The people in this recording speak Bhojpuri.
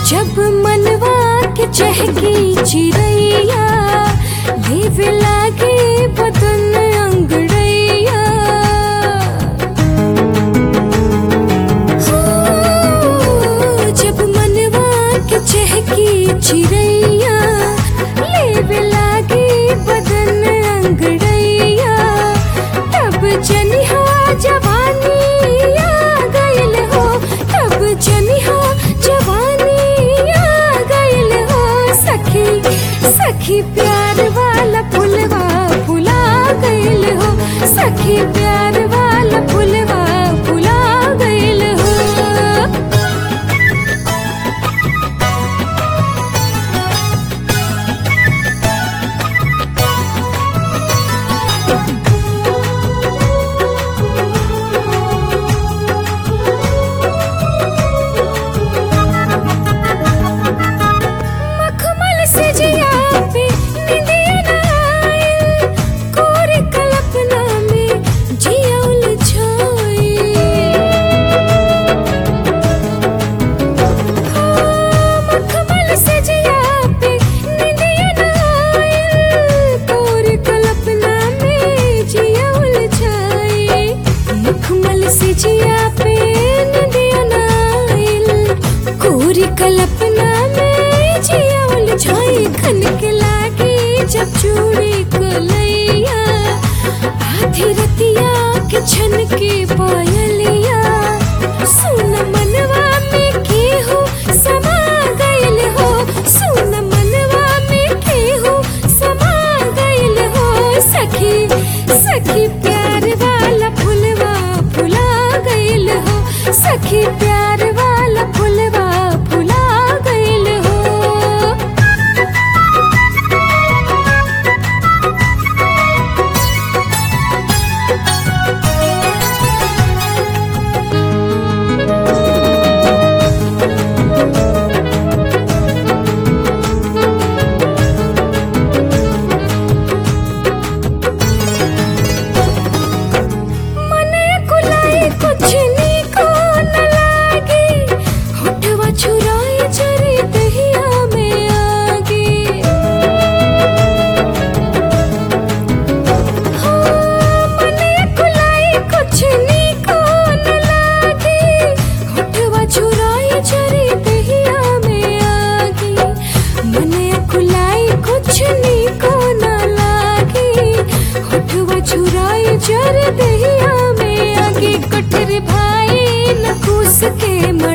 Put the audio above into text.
जब मनवा के चहकी चिड़ैया देवे लागे बदन अंगड़ैया हो, जब मनवा के चहकी चिड़ैया लेवे लागे बदन अंगड़ैया तब जनिहा जवानी आ गइल हो तब जनिहा जवानी आ गइल हो सखी सखी प्यार वाला फुलवा फुला गइल हो सखी प्यार वाला फुलवा फुला गइल हो मखमल से जिया पे निंदिया न आइल कोरे कल्पना में जिया उलझाई मखमल से जिया पे निंदिया न आइल कोरे कल्पना में जिया उलझाई मखमल से जिया पे निंदिया न आइल कोरी कल्पना में जिया उलझाई खन के लागे जब चूड़ी कलैया आधी रतिया के छन के पायलिया सुन मनवा में केहू समा गइल हो सुन मनवा में केहू समा गइल हो सखी सखी प्यार वाला फुलवा फुला गइल हो सखी प्यार वाला फुलवा फुला गइल हो मने कुलाई कुछ नीको न लागे होठवा छुराई चरी दहिया में आगे हाँ, मने कुलाई कुछ नीको न लागे होठवा छुराई चरी दहिया में आगे मने कुलाई कुछ नीको न लागे होठवा छुराई चर दहिया में आगे कठर भाई न कूस के